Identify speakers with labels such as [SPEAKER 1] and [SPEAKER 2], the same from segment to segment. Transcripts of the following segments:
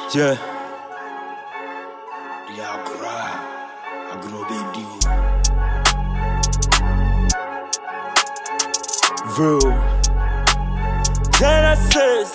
[SPEAKER 1] Yeah.
[SPEAKER 2] Diagra, agrobedi.
[SPEAKER 1] Real. Genesis.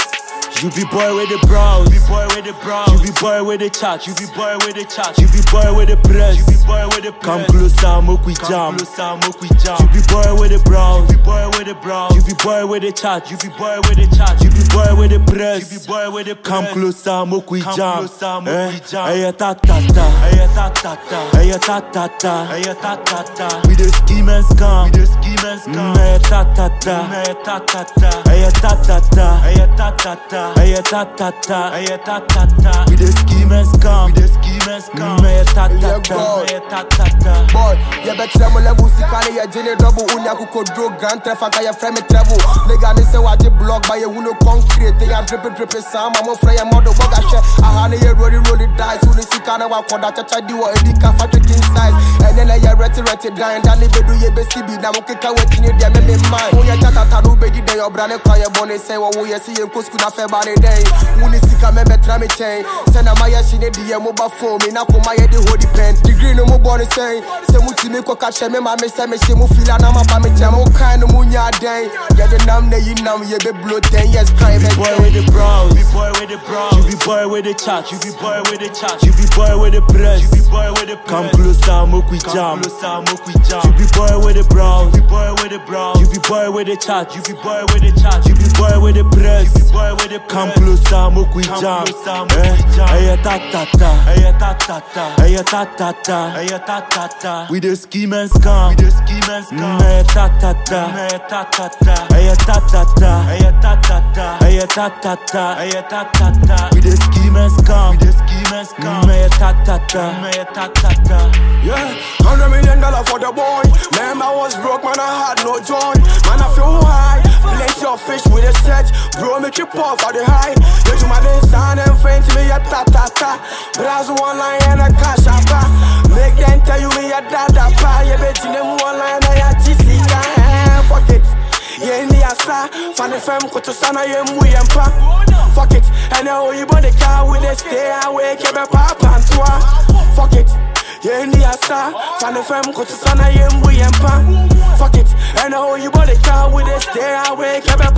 [SPEAKER 1] You be boy with the brows. You be boy with the brows. You be boy with the chat. You be boy with the chat. You be boy with the press. You be boy with the Come closer, make we jam. Come closer, make we jam. You be boy with the brows. You be boy with the brows. You be boy with the chat. You be boy with the chat. You be boy with the press. You be boy with the Come closer, make we
[SPEAKER 2] Come
[SPEAKER 1] jam.
[SPEAKER 2] closer, make we jam.
[SPEAKER 1] Hey, ta ta ta.
[SPEAKER 2] Hey, ta ta ta.
[SPEAKER 1] Hey, ta ta ta.
[SPEAKER 2] Hey, ta ta ta.
[SPEAKER 1] We the scheme and scam.
[SPEAKER 2] We the scheme and scam.
[SPEAKER 1] Hey, ta ta ta.
[SPEAKER 2] Hey, ta ta ta.
[SPEAKER 1] Hey, ta ta ta.
[SPEAKER 2] Hey, ta ta ta.
[SPEAKER 1] Hey, ta ta ta.
[SPEAKER 2] Hey, ta ta ta.
[SPEAKER 1] We the scheme and scam.
[SPEAKER 2] We the scheme and scam.
[SPEAKER 1] Hey, ta ta
[SPEAKER 3] Yeah,
[SPEAKER 1] ta.
[SPEAKER 3] God.
[SPEAKER 2] Hey, ta ta ta.
[SPEAKER 3] boy yɛbɛkyerɛ mo level sika ne yɛgye ne dɔbo wonya kokoduro grand trɛfa nka yɛfrɛ me travel nega ne sɛ wagye block ba yɛhu no concrete yɛ adrepedrepe saa ma mofrɛ yɛ mɔdo bɔgahwɛ aha ne yɛ roli roli dice wo ne sika ne wakɔda kyakya di wɔ adi ka fa twekin size ɛnɛ na yɛ rɛterɛte dan da ne bɛdu yɛbɛsi bi na mokeka wakyini deɛ meme man woyɛ kyatata no wobɛdi dɛn ɔbra ne kwa yɛbɔ ne sɛn wɔwo yɛ se yɛnkɔ sku na fɛ ba ne dɛn wo ne sika mɛbɛtra me kyɛn sɛ na mayɛ hye ne deɛ moba fo me na koma yɛde hodi pɛn degree no mobɔ ne sɛn sɛ mutumi kɔka kyɛ me ma me sɛ mehyɛ mo fila na maba me kyɛ mo kan no mu nya dɛn yɛde nam na yi nam yɛbɛblo 10 years kran
[SPEAKER 1] You be boy with
[SPEAKER 3] bɛkyɛn
[SPEAKER 1] the brows.
[SPEAKER 2] You be boy with the brows.
[SPEAKER 1] You be boy with the chat.
[SPEAKER 2] You be boy with the chat.
[SPEAKER 1] You be boy with the press.
[SPEAKER 2] You be boy with the
[SPEAKER 1] Come
[SPEAKER 2] press.
[SPEAKER 1] closer, make we
[SPEAKER 2] Come
[SPEAKER 1] jam.
[SPEAKER 2] closer, make we jam.
[SPEAKER 1] You be boy with the brows.
[SPEAKER 2] You be boy with the brows.
[SPEAKER 1] You be boy with the chat.
[SPEAKER 2] You be boy with the chat.
[SPEAKER 1] You be boy with the press.
[SPEAKER 2] You be boy with the
[SPEAKER 1] Come
[SPEAKER 2] press.
[SPEAKER 1] closer, make we
[SPEAKER 2] Come
[SPEAKER 1] jam.
[SPEAKER 2] closer, make we jam.
[SPEAKER 1] Hey, ta ta ta.
[SPEAKER 2] Hey, ta ta ta.
[SPEAKER 1] Hey, ta ta ta.
[SPEAKER 2] Hey, ta ta ta.
[SPEAKER 1] We the scheme and scam.
[SPEAKER 2] We the scheme and scam.
[SPEAKER 1] Hey, ta ta ta.
[SPEAKER 2] Hey, ta ta ta.
[SPEAKER 1] Hey, ta ta ta.
[SPEAKER 2] Hey, ta ta ta.
[SPEAKER 1] Hey, ta ta ta.
[SPEAKER 2] Hey, ta ta ta.
[SPEAKER 1] We the scheme and scam.
[SPEAKER 2] We the scheme and scam.
[SPEAKER 1] Hey, ta ta ta.
[SPEAKER 2] Hey, ta ta ta.
[SPEAKER 4] Yeah, hundred million dollar for the boy. Man, I was broke, man, I had no joy. Man, I feel high. Plenty of fish with a set. Bro, make you pop for the high. You do my dance sound and faint to me, a ta ta ta. Bras one line and a cash up. Make them tell you me a da da pa. You bet in them one line, I a GC can. Fuck it. Yeah, in the asa, fan FM, koto sana ye mu yempa. Fuck it, and now you bought the car with the stay away, keep a papa and toi. Fuck it, yeah, in the asa, fan FM, koto sana ye mu yempa. Fuck it, and now you bought the car with the stay away, keep a